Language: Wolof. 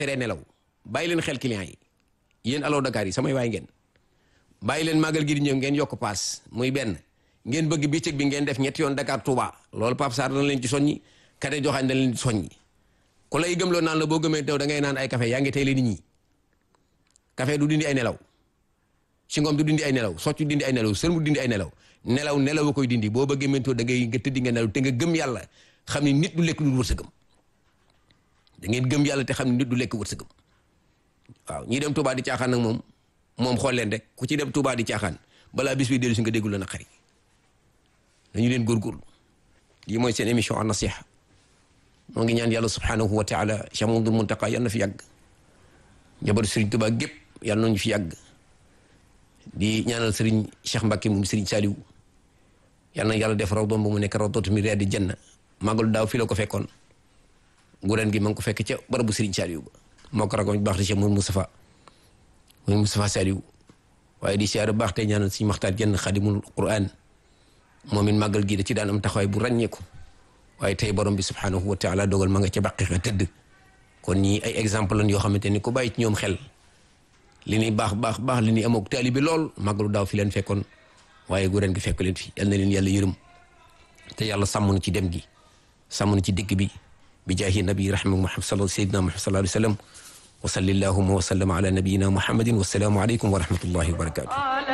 teree nelaw bàyyi leen xel client yi yéen Allo Dakar yi samay waay ngeen bàyyi leen màggal gi di ñëw ngeen yokk paas muy benn ngeen bëgg bëccëg bi ngeen def ñetti yoon Dakar Touba loolu Pape Sarr dana leen ci soññi kate joxaañ dana leen ci soññi ku lay gëmloo naan la boo gëmee taw da ngay naan ay café yaa ngi tey leen nit ñi café du dindi ay nelaw singom du dindi ay nelaw soccu dindi ay nelaw sërmu dindi ay nelaw nelaw nelaw a koy dindi boo bëggee mentoo da ngay nga tëddi nga nelaw te nga gëm yàlla xam ni nit du lekk du wërsëgam da ngeen gëm yàlla te xam ni nit du lekk wërsëgam waaw ñi dem Touba di caaxaan nag moom moom xool leen rek ku ci dem Touba di caaxaan balaa bis bi dellu si nga déggul la naqari dañu leen góorgóorlu lii mooy seen émission an nasiha moo ngi ñaan yàlla subhanahu wa taala Cheikh Mamadou Muntaqa yal na fi yàgg njaboot Serigne Touba gépp yal nañu fi yàgg di ñaanal Serigne Cheikh Mbacke moom Serigne Saliou yal na yàlla def raw doon ba mu nekk raw dootu mi di janna màggalu daaw fii la ko fekkoon gu ren gi ma ngi ko fekk ca barabu Serigne Saliou ba moo ko ragoon baax te Cheikh Mourou Moustapha mooy Moustapha Saliou waaye di siyaare baax te ñaanal si maxtaar jenn xadimul Qur'an moom it màggal gi da ci daan am taxawaay bu ràññeeku waaye tey borom bi subhanahu wa taala dogal ma nga ca bàqi xa tëdd kon ñii ay exemple lan yoo xamante ni ku bàyyi ci ñoom xel li ñuy baax baax baax li ñuy amook taali bi lool màggalu daaw fi leen fekkoon waaye gu ren gi fekk leen fi yal na leen yàlla yërëm te yàlla sàmm na ci dem gi sàmm na ci dëkk bi bi jaahi nabi rahma muhammad sal sayyidina muhammad sallallahu alayhi wa sallam wa salli allahuma wa sallam ala nabiyina muhammadin wa salaamu aleykum wa rahmatullahi wa barakatuh